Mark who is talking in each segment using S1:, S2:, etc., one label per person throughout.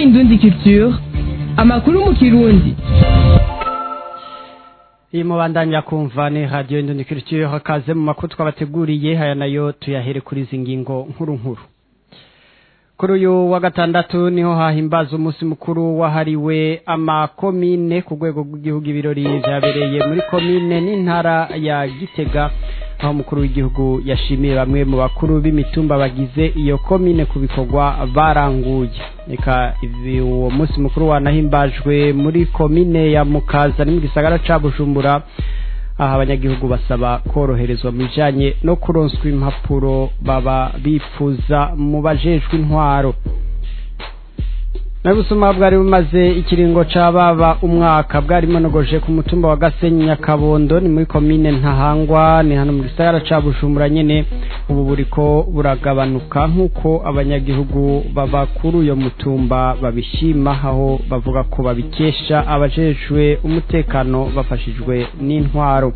S1: indundi culture amakuru mu kirundi
S2: iyi mubandanya kumva ni radiyo indundi culture hakaze mu makuru twabateguriye aya nayo tuyahere kuri izi ngingo nkuru nkuru kuri uyu wa gatandatu niho hahimbaza umunsi mukuru wahariwe amakomine ku rwego rw'igihugu ibirori byabereye muri komine n'intara ya gitega aho umukuru w'igihugu yashimiye bamwe mu bakuru b'imitumba bagize iyo komine ku bikorwa baranguye reka uwo munsi mukuru wanahimbajwe muri komine ya mukaza ni mu gisagara ca bujumbura aha abanyagihugu basaba koroherezwa mu bijanye no kuronswa impapuro baba bifuza mu bajejwe intwaro nabusuma bwari bumaze ikiringo ca baba umwaka bwari monogoje ku mutumba wa Gasenyi Nyakabondo ni muri komine Ntahangwa ni hano mu gisagara ca Bujumbura nyene ubu buriko buragabanuka nkuko abanyagihugu baba kuri uyo mutumba babishima aho bavuga ko babikesha abajejwe umutekano bafashijwe n'intwaro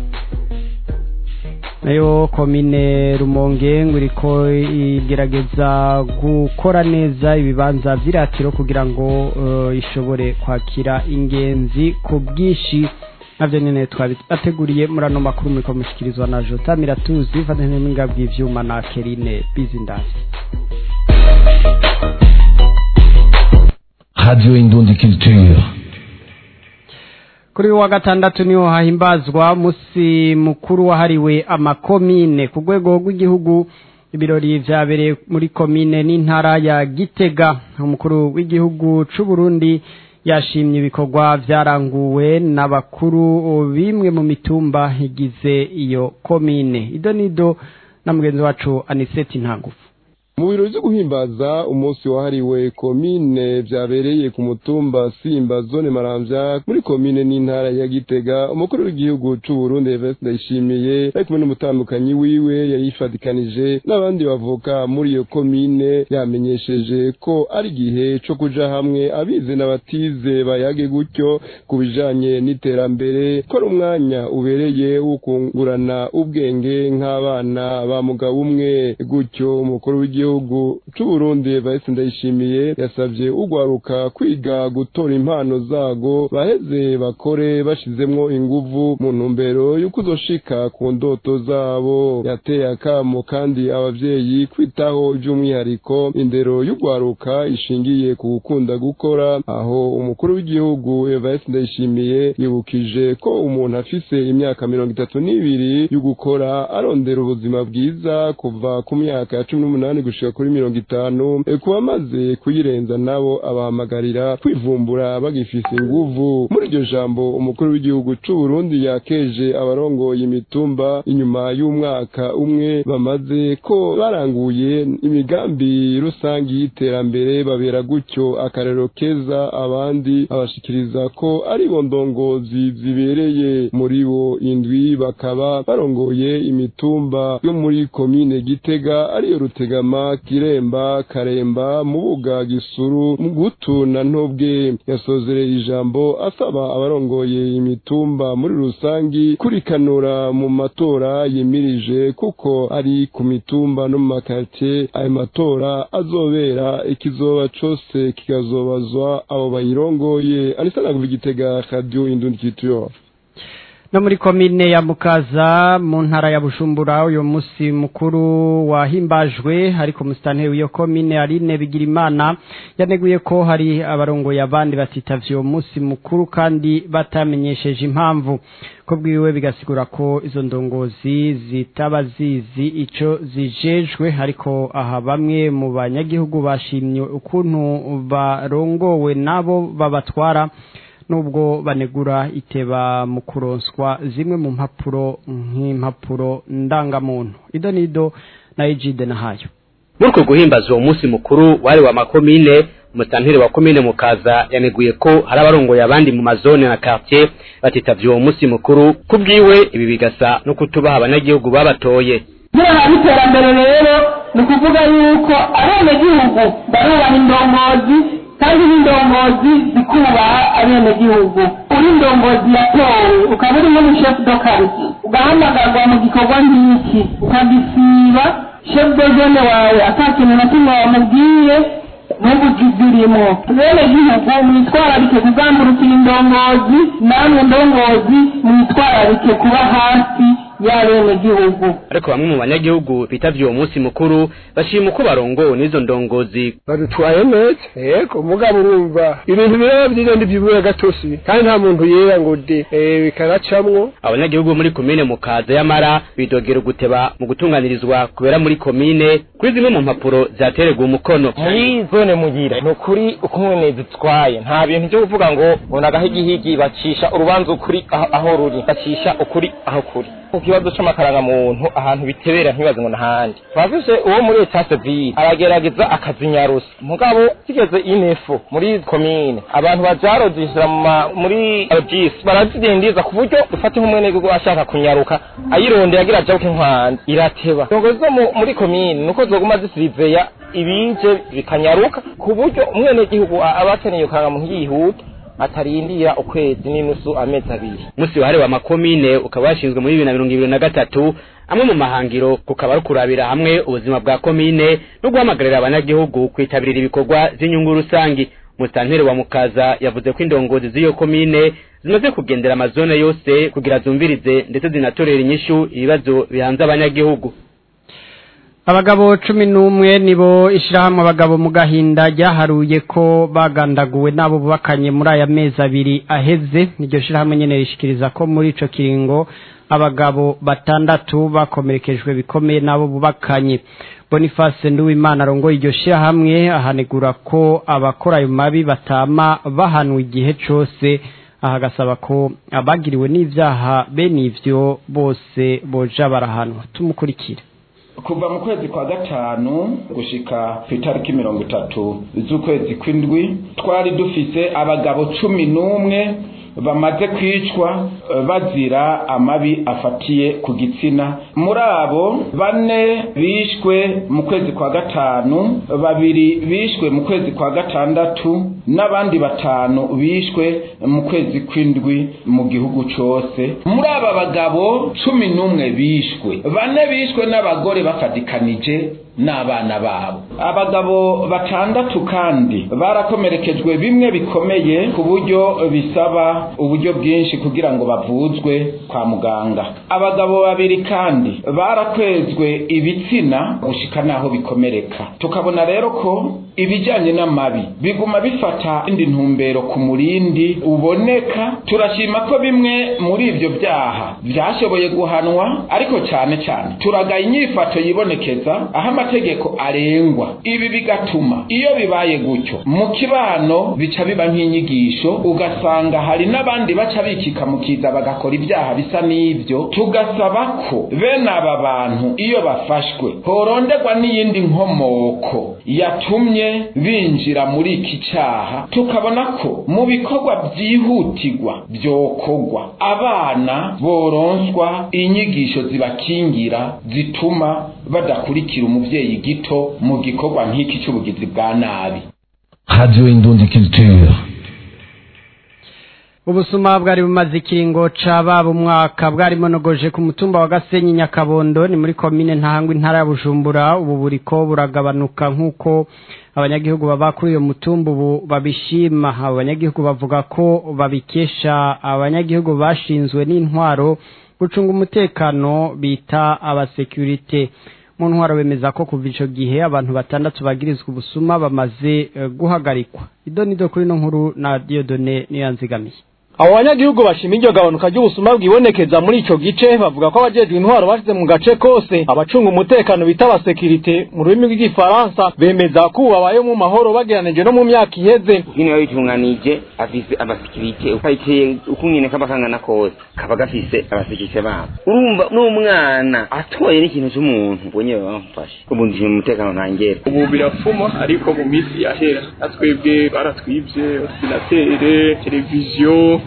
S2: nayo komine rumonge ngo iriko igerageza gukora neza ibibanza vy'iratiro kugira ngo uh, ishobore kwakira ingenzi ku bwinshi navyo nyene twabateguriye muri ano makuru muriko mushikirizwa na jota miratuzi fatanyije n'inga bw'ivyuma na kerine bizindasi
S3: radio indundi culture
S2: kuri wa gatandatu niho hahimbazwa musi mukuru wahariwe amakomine ku rwego rw'igihugu ibirori vyabereye muri komine n'intara ya gitega umukuru w'igihugu c'u Burundi yashimye ibikorwa vyaranguwe n'abakuru bimwe mu mitumba igize iyo komine ido nido na mugenzi wacu aniseti ntagufu
S4: mu birori vyo guhimbaza umunsi wahariwe komine vyabereye ku mutumba simba zone maramvya muri komine n'intara ya gitega umukuru w'igihugu c'u Burundi Evariste Ndayishimiye ari kumwe n'umutambukanyi wiwe yayifadikanije n'abandi bavuka muri iyo komine yamenyesheje ko ari igihe co kuja hamwe abize n'abatize bayage gutyo ku bijanye n'iterambere ko ari umwanya ubereye wo kungurana ubwenge nk'abana ba mugabo umwe gutyo umukuru w'igihugu igihugu c'uburundi Evariste Ndayishimiye yasavye ugwaruka kwiga gutora impano zago baheze bakore bashizemwo inguvu mu ntumbero y'uko uzoshika ku ndoto zabo yateye akamo kandi abavyeyi kwitaho by'umwihariko indero y'ugwaruka ishingiye ku gukunda gukora aho umukuru w'igihugu Evariste Ndayishimiye yibukije ko umuntu afise imyaka mirongo itatu n'ibiri y'ugukora arondera ubuzima bwiza kuva ku myaka ya cumi n'umunani gushika kuri mirongo itanu ku bamaze kuyirenza nabo abahamagarira kwivumbura bagifise inguvu muri iryo jambo umukuru w'igihugu c'u Burundi yakeje abarongoye imitumba inyuma y'umwaka umwe bamaze ko baranguye imigambi rusangi y'iterambere babera gutyo akarero keza abandi abashikiriza ko ari bo ndongozi zibereye muri bo indwi bakaba barongoye imitumba yo muri komine Gitega ariyo Rutegama kiremba karemba mubuga gisuru mugutu na ntobwe yasozereye ijambo asaba abarongoye imitumba muri rusangi kurikanura mu matora yimirije kuko ari ku mitumba no mu makartie ayo matora azobera ikizoba cose kikazobazwa abo bayirongoye anisa naguva igitega radio indundi kituyo
S2: no muri komine ya mukaza mu ntara ya bujumbura uyu munsi mukuru wahimbajwe ariko musitanteri w'iyo komine aline bigirimana yaneguye ko hari abarongoye abandi batitavye uwo munsi mukuru kandi batamenyesheje impamvu ko bwiwe bigasigura ko izo ndongozi zitaba zizi ico zijejwe ariko aha bamwe mu banyagihugu bashimye ukuntu barongowe nabo babatwara nubwo banegura iteba mu kuronswa zimwe mu mpapuro nk'impapuro ndangamuntu ido nido na ejide na hayo
S5: muri uko guhimbaza uwo munsi mukuru wari wa makomine umusitanteri wa komine mukaza yaneguye ko hari abarongoye abandi mu mazone na quartier batitavye uwo munsi mukuru kubwiwe ibi bigasa no kutubaha abanyagihugu babatoye
S6: niba iterambere rero ni ukuvuga yuko abenegihugu barubaha indongozi kandi n'indongozi zikubaha abenegihugu uri indongozi yatowe ukaba uri nk'umushefu do kariti ugahamagarwa mu gikorwa nk'iki ukagisiba shefu do zone wawe ata kintu na kimwe wamubwiye n'ubugizi irimo bene gihugu mwitwararike kuzamurukira indongozi namwe ndongozi mwitwararike kuba hafi y'abenegihugu
S5: ariko bamwe mu banyagihugu bitavye uwo munsi mukuru bashima uko barongowe n'izo ndongozi
S7: badutwaye neza yego mugabo urumva ibintu biraba byigenda ibyibura gatosi kandi nta muntu yera ngo de eh, bikanacamwo
S5: abanyagihugu muri komine mukaza y'amara bidogera uguteba mu gutunganirizwa kubera muri komine kuri zimwe mu mpapuro zatererwa umukono
S8: muri zone mugira ni ukuri uko mwene zitwaye nta bintu byo kuvuga ngo ngo nagahigihigi bacisha urubanza ukuri aho, aho ruri bacisha ukuri aho kuri ku kibazo c'amakaranga muntu ahantu bitebera ntibaze ngo nahandi twafise uwo muri leta civile aragerageza akazinyarusa mugabo zigeze inefu muri komine abantu bajarojishira muri regis barazidindiza ku buryo dufate nk'umwenegihugu ashaka kunyaruka ayirondera agira ajabuke nkwanza irateba indongozi zo mu- muri komine nuko zoguma zisizeya ibije bikanyaruka ku buryo umwenegihugu a- aba akeneye karangamuntu yihuta atarindira ukwezi n'inusu amezi abiri
S5: musi wahariwe amakomine ukaba washinzwe muri bibiri na mirongo ibiri na gatatu amwe mu mahangiro kukaba ari kurabira hamwe ubuzima bwa komine no guhamagarira abanyagihugu kwitabirira ibikorwa vy'inyungu rusangi musitanteri wa mukaza yavuze ko indongozi z'iyo komine zimaze kugendera amazone yose kugira zumvirize ndetse zinatorera inyishu ibibazo bihanze abanyagihugu
S2: abagabo cumi n'umwe nibo ishyirahamwe abagabo mu gahinda ryaharuye ko bagandaguwe n'abo bubakanye muri aya mezi abiri aheze iryo shyirahamwe nyine rishikiriza ko muri ico kiringo abagabo batandatu bakomerekejwe bikomeye n'abo bubakanye boniface nduwimana arongoye iryo shyirahamwe ahanegura ko abakora ayo mabi batama bahanwa igihe cose aha agasaba ko abagiriwe n'ivyaha bene ivyo bose boja barahanwa tumukurikire
S9: kuva mu kwezi kwa gatanu gushika ku itariki mirongo itatu z'ukwezi kw'indwi twari dufise abagabo cumi n'umwe bamaze kwicwa eh, bazira amabi afatiye ku gitsina muri abo bane bishwe mu kwezi kwa gatanu babiri bishwe mu kwezi kwa gatandatu n'abandi batanu bishwe mu kwezi kw'indwi mu gihugu cose muri aba bagabo cumi n'umwe bishwe bane bishwe n'abagore bafatikanije n'abana babo abagabo batandatu kandi barakomerekejwe bimwe bikomeye ku buryo bisaba uburyo bwinshi kugira ngo bavuzwe kwa muganga abagabo babiri kandi barakwezwe ibitsina gushika naho bikomereka tukabona rero ko ibijyanye n'amabi biguma bifata indi ntumbero ku murindi uboneka turashima ko bimwe muri ibyo byaha byashoboye guhanwa ariko cyane cyane turagaye inyifato yibonekeza aho amategeko arengwa ibi bigatuma iyo bibaye gutyo mu kibano bica biba nk'inyigisho ugasanga hari n'abandi baca bikika mu kiza bagakora ibyaha bisa n'ibyo tugasaba ko bene aba bantu iyo bafashwe horonderwa n'iyindi nkomoko yatumye binjira muri iki cyaha tukabona ko mu bikorwa byihutirwa byokorwa abana boronswa inyigisho zibakingira zituma badakurikira umuvyeyi gito mu gikorwa nk'iki cy'ubugizi bwa nabi
S3: Radio Indundi Culture.
S2: ubusuma bwari bumaze ikiringo ca baba umwaka bwari monogoje ku mutumba wa gasenyi nyakabondo ni muri komine ntahangwa intara ya bujumbura ubu buriko buragabanuka nk'uko abanyagihugu baba kuri uyo mutumba ubu babishima abo banyagihugu bavuga ko babikesha abanyagihugu bashinzwe n'intwaro gucunga umutekano bita abasekurite mu ntwaro bemeza ko kuva ico gihe abantu batandatu bagirizwa ubusuma bamaze eh, guhagarikwa idonido kuri no nkuru na diodone niyanzigamiye
S10: abo banyagihugu bashima iryo gabanuka ry'ubusuma bwibonekeza muri ico gice bavuga ko abajejwe intwaro bashize mu gace kose abacunga umutekano bita abasekirite mu rurimi rw'igifaransa bemeza ko ubu babayeho mu mahoro bageranije no mu myaka iheze
S11: hino yabitunganije afise abasekirite ukayiteye uko nyene kaba kangana kose kaba gafise abasekirite babo urumva n'umwana atoye n'ikintu c'umuntu ubwo nyene bamufashe ubu ndi mu mutekano ntangere
S12: ubu birapfuma ariko mu minsi yahera natwebwe baratwibye ordinatere televiziyo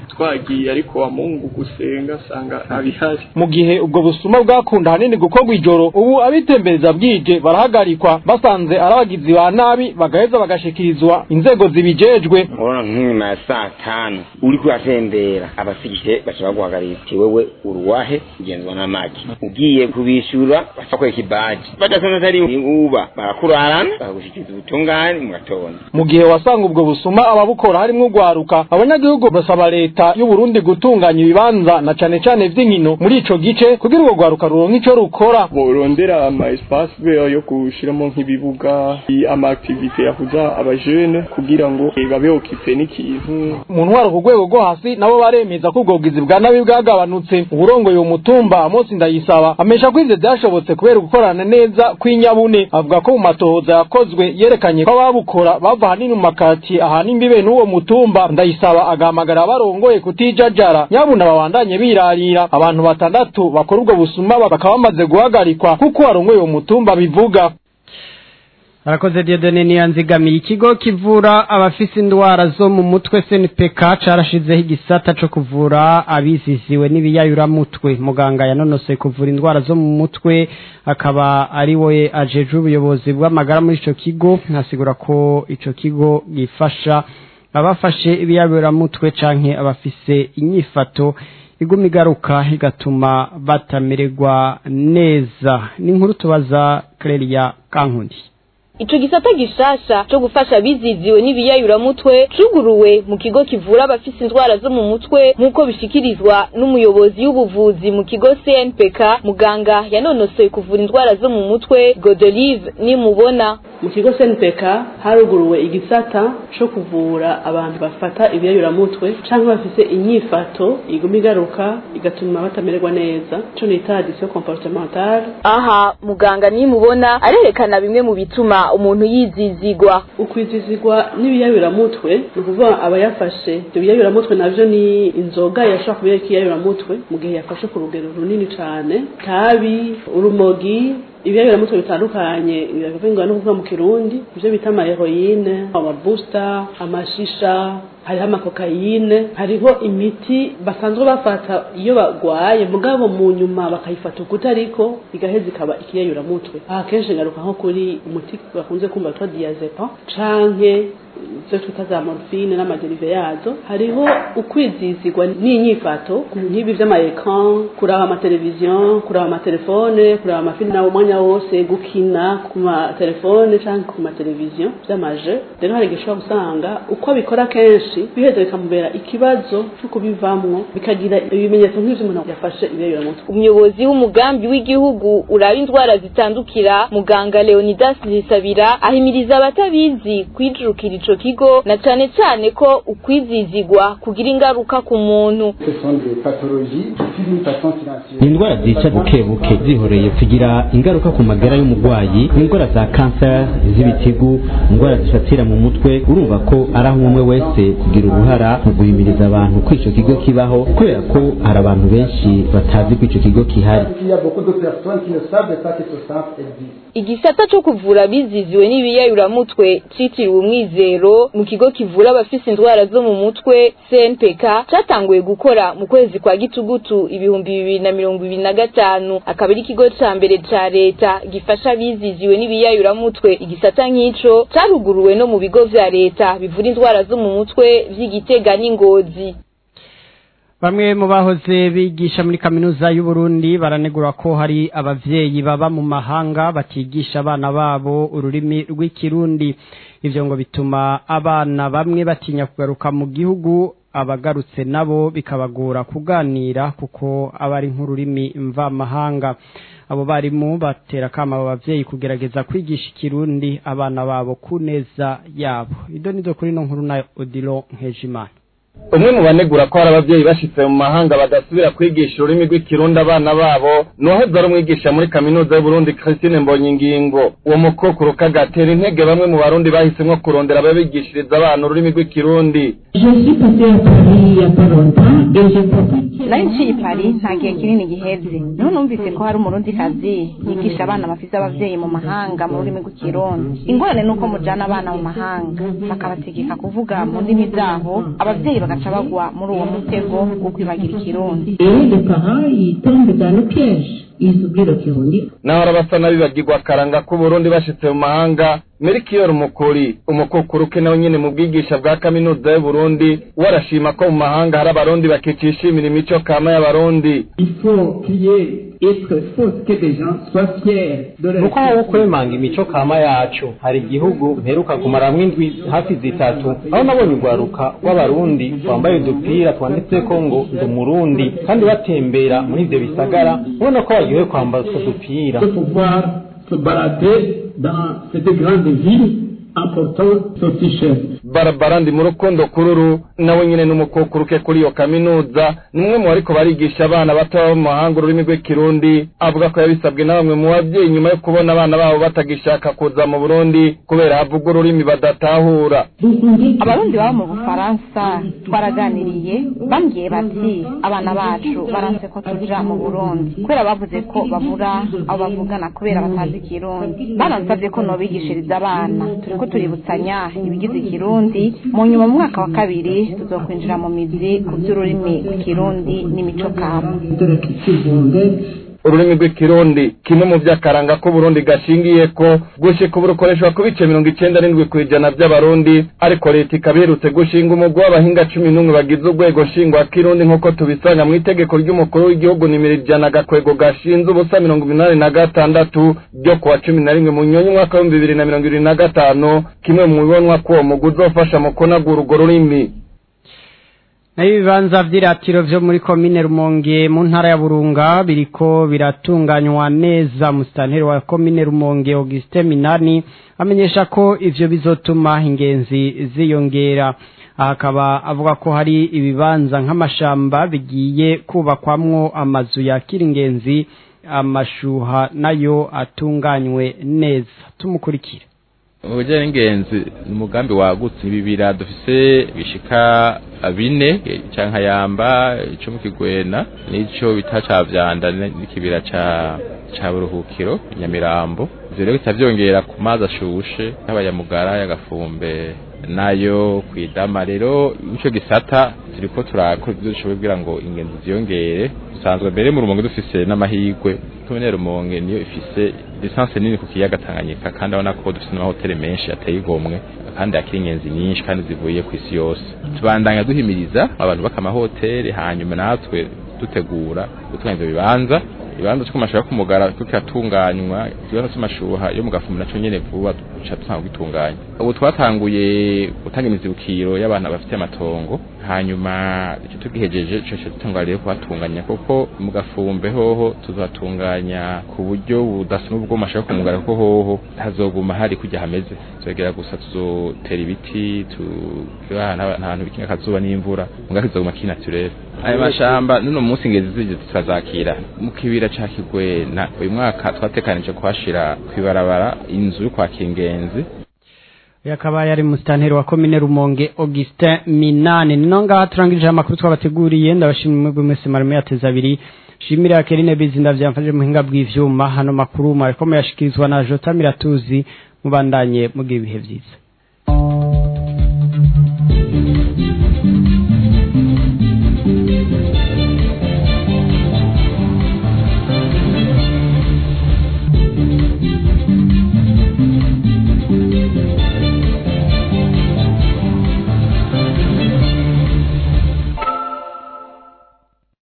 S12: twagiye ariko wa mungu gusenga asanga ntabihari
S10: mu gihe ubwo busuma bwakunda hanini gukorwa ijoro ubu abitembereza bwije barahagarikwa basanze ari abagizi ba nabi bagaheza bagashikirizwa inzego zibijejwe
S11: urabona nk'inyuma ya saa tanu uri kuhatembera abasigije baca baguhagarira ati wewe uruwahe ugenzwa n'amagi ugiye kubishyura baca kwereka ibaji badasanze atari uba barakurarana bakagushikiriza ubutungane mu gatondo
S10: mu gihe wasanga ubwo busuma ababukora harimwo ugwaruka abanyagihugu basaba leta y'u Burundi gutunganya ibibanza na cane cane vy'inkino muri ico gice kugira urwo rwaruka ruronke ico rukora
S12: borondera ama espace vert yo gushiramo nk'ibibuga ama activité yahuza abajene kugira ngo babe occupé n'ikintu
S10: mu ntwaro ku rwego rwo hasi nabo baremeza ko ubwo bugizi bwa nabi bwagabanutse uburongoye uwo mutumba Amos Ndayisaba amesha ko ivyo vyashobotse kubera gukorana neza kw'inyabune avuga ko mu matohoza yakozwe yerekanye ko ababukora bava hanini mu makati ahanini imbibe n'uwo mutumba Ndayisaba agahamagara abarongoye kutijajara nyabuna babandanye birarira abantu batandatu bakora ubwo busuma bakaba bamaze guhagarikwa kuko warongoye uwo mutumba bivuga
S2: Arakoze Diodone niyanzigamiye ikigo kivura abafise indwara zo mu mutwe SNPK carashizeho igisata co kuvura abiziziwe n'ibiyayura mutwe muganga yanonosoye kuvura indwara zo mu mutwe akaba ari we ajeje ubuyobozi bw'amagara muri ico kigo ntasigura ko ico kigo gifasha abafashe ibiyayura mutwe canke abafise inyifato iguma igaruka igatuma batamererwa neza ni inkuru tubaza Clelia Kankundi
S13: Ico gisata gishasha cyo gufasha biziziwe n'ibiyayuramutwe cuguruwe mu kigo kivura abafise indwara zo mu mutwe nk'uko bishikirizwa n'umuyobozi w'ubuvuzi mu kigo CNPK muganga yanonosoye kuvura indwara zo mu mutwe Godelive nimubona
S14: mu kigo CNPK haruguruwe igisata cyo kuvura abantu bafata ibiyayuramutwe cyangwa bafise inyifato iguma igaruka igatuma batamererwa neza cyo nita addiction comportementale
S13: aha muganga nimubona arerekana bimwe mu bituma umuntu yizizigwa
S14: ukwizizigwa n'ibiyayuramutwe ni ukuvuga aba yafashe ibyo biyayuramutwe navyo ni inzoga yashobora kuba ikiyayuramutwe mu gihe yafashe ku rugero runini cane tabi urumogi ibiyayuramutwe bitandukanye biravingwa no kuvuga mu kirundi ivyo bita amaheroyine amabusta amashisha hariho amakokayine hariho imiti basanzwe bafata iyo bagwaye mugabo mu nyuma bakayifata ukuta ariko igaheza ikaba ikiyayuramutwe aha kenshi ngaruka nko kuri umuti bakunze kumva witwa diazepam canke ivyo twita za morphine n'amaderive yazo hariho ukwizizigwa n'inyifato nk'ibi vy'amaekran kuraba amateleviziyo kuraba amatelefone kuraba amafilime nawo umwanya wose gukina ku matelefone canke ku mateleviziyo vy'amaje rero hari igihe ushobora gusanga uko abikora kenshi biheza bikamubera ikibazo cyo kubivamwo bikagira ibimenyetso nk'ivyo umuntu yafashe ibiyayuramutwe
S13: umuyobozi w'umugambi w'igihugu uraba indwara zitandukira muganga Leonidas Zisabira ahimiriza abatabizi kwijurukira ico kigo na cane cane ko ukwizizigwa kugira ingaruka ku muntu
S15: indwara zica buke buke zihoreye kugira ingaruka ku magara y'umurwayi indwara za kanseri z'ibitigu indwara zifatira mu mutwe urumva ko ari aho umwe wese kugira uruhara mu guhimiriza abantu ko ico kigo kibaho kubera ko hari abantu benshi batazi ko ico kigo kihari
S13: igisata co kuvura biziziwe n'ibiyayuramutwe citiriwe umwizero mu kigo kivura abafise indwara zo mu mutwe CNPK catanguye gukora mu kwezi kwa gitugutu ibihumbi bibiri na mirongo ibiri na gatanu akaba ari ikigo ca mbere ca leta gifasha abiziziwe n'ibiyayuramutwe igisata nk'ico caruguruwe no mu bigo vya leta bivura indwara zo mu mutwe vy'igitega n'ingozi
S2: Bamwe mu bahoze bigisha muri kaminuza y'u Burundi baranegura ko hari abavyeyi baba mu mahanga batigisha abana babo ururimi rw'ikirundi ivyo ngo bituma abana bamwe batinya kugaruka mu gihugu abagarutse nabo bikabagora kuganira kuko aba ari nk'ururimi mvamahanga abo barimu batera kama abo bavyeyi kugerageza kwigisha ikirundi abana babo ku neza yabo ido nizo kuri no nkuru na Odilo Nkejimana
S8: umwe mu banegura ko hari abavyeyi bashitse mu mahanga badasubira kwigisha ururimi rw'ikirundi abana babo nuwahoze ari umwigisha muri kaminuza y'uburundi christine mbonyingingo uwo mukokuru kagatera intege bamwe mu barundi bahisemwo kurondera ababigishiriza abana ururimi rw'ikirundi
S16: nari nciye i Paris nta gihe kinini giheze niho numvise ko hari umurundi kazi yigisha abana bafise abavyeyi mu mahanga mu rurimi rw'ikirundi ingorane nuko mujana abana mu mahanga bakabategeka kuvuga mu ndimi zabo abavyeyi bagaca bagwa muri uwo mutego wo kwibagira ikirundi
S17: Et les parents, ils tombent dans le piège. Ils oublient le Kirundi.
S18: naho basa n'abibagirwa akaranga k'uburundi bashitse mu mahanga merikiyoro umukuri umukukuru ke nawe nyene mu bwigisha bwa kaminuza y'uburundi we arashima ko mu mahanga hari abarundi bakicishimira imico kama y'abarundi
S19: Il faut qu'il y ait être fausse que des gens soient fiers de leur
S10: nuko aho kwemanga imico kama yacu hari igihugu mperuka kumaramwo indwi hafi zitatu aho nabonye urwaruka rw'abarundi twambaye udupira twanditseko ngo ndi umurundi kandi batembera muri ivyo bisagara ubona ko baryohewe kwambara utwo dupira
S19: de pouvoir se balader dans cette grande ville en portant ce t-shirt.
S18: barabara ndi mu rukundo kururu nawe nyene n'umukukuru ke kuri iyo kaminuza ni umwe mu bariko barigisha abana bato baba mu mahanga ururimi rw'ikirundi avuga ko yabisabwe na bamwe mu babyeyi nyuma yo kubona abana babo batagishaka kuza mu burundi kubera havuga ururimi badatahura
S16: abarundi baba mu bufaransa twaraganiriye bambwiye bati abana bacu baranse ko tuja mu burundi kubera bavuze ko babura abo bavugana kubera batazi ikirundi banansabye ko nobigishiriza abana turiko tuributsanya ibigize ikirundi mu nyuma mu mwaka wa kabiri tuzokwinjira mu mizi ku by'ururimi rw'ikirundi n'imico kama
S19: De la culture burundaise.
S18: ururimi rw'ikirundi kimwe mu vy'akaranga k'uburundi gashingiye ko gushika ubu rukoreshwa ku bice mirongo icenda n'indwi kw'ijana vy'abarundi ariko leta ikaba iherutse gushinga umugwi w'abahinga cumi n'umwe bagize urwego nshingwakirundi nk'uko tubisanga mu itegeko ry'umukuru w'igihugu nimero ijana agakwego gashinze ubusa mirongo inani na gatandatu ryo kuwa cumi na rimwe mu nyonyi umwaka w'ibihumbi bibiri na mirongo ibiri na gatanu kimwe mu bibonwa ko uwo mugwi uzofasha mu kunagura urwo rurimi
S2: naho ibibanza vy'iratiro vyo muri komine rumonge mu ntara ya burunga biriko biratunganywa neza musitanteri wa komine rumonge augustin minani amenyesha ko ivyo bizotuma ingenzi ziyongera aha akaba avuga ko hari ibibanza nk'amashamba bigiye kubakwamwo amazu yakira ingenzi amashuha nayo atunganywe neza tumukurikire
S20: ubujyanye n'ingenzi ni umugambi wagutse ibibira dufise bishika bine canka yamba ico mu kigwena n'ico bita ca vyanda n'ikibira ca ca buruhukiro nyamirambo ivyo rero bitavyongera ku mazi ashushe y'abayamugara y'agafumbe nayo kwidama rero ico gisata turiko turakora ivyo dushoboye kugira ngo ingenzi ziyongere dusanzwe mbere mu rumonge dufise n'amahigwe komine rumonge niyo ifise lisansi nini ku kiyaga Tanganyika kandi abona ko dufise n'amahoteli menshi ateye igomwe kandi akiri ingenzi nyinshi kandi zivuye ku isi yose tubandanya duhimiriza abantu baka amahoteli hanyuma natwe dutegura gutunganya ivyo bibanza ibanza cyo kumashaka kumugara cyo kiratunganywa ikibanza cy'amashuha yo mu gafumu naco nyene vuba duca dusanga gitunganya ubu twatanguye gutanga imizibukiro y'abantu bafite amatongo hanyuma icyo tugihejeje cyo dutangwa rero kuhatunganya kuko mu gafumbe hoho tuzatunganya ku buryo budasa n'ubwo mashaka kumugara kuko hoho hazoguma hari kujya hameze tuzogera gusa tuzotera ibiti tugira ahantu bikinga akazuba n'imvura mugaka kizoguma kinaturere ayo mashamba nuno munsi ingezi zije tukazakira mu kibira ca kigwena uyu mwaka twatekanije kuhashira kwibarabara inzu yo kwakira ingenzi
S2: yakaba yari musitanteri wa komine rumonge augustin minani nino ngaha turangirije amakuru twabateguriye ndabashimira mwebwe mwese marimo yateze abiri shimira kerine bizinda vyamfashije muhinga bw'ivyuma hano makuru mwariko muyashikirizwa na jota miratuzi mubandanye mugira ibihe vyiza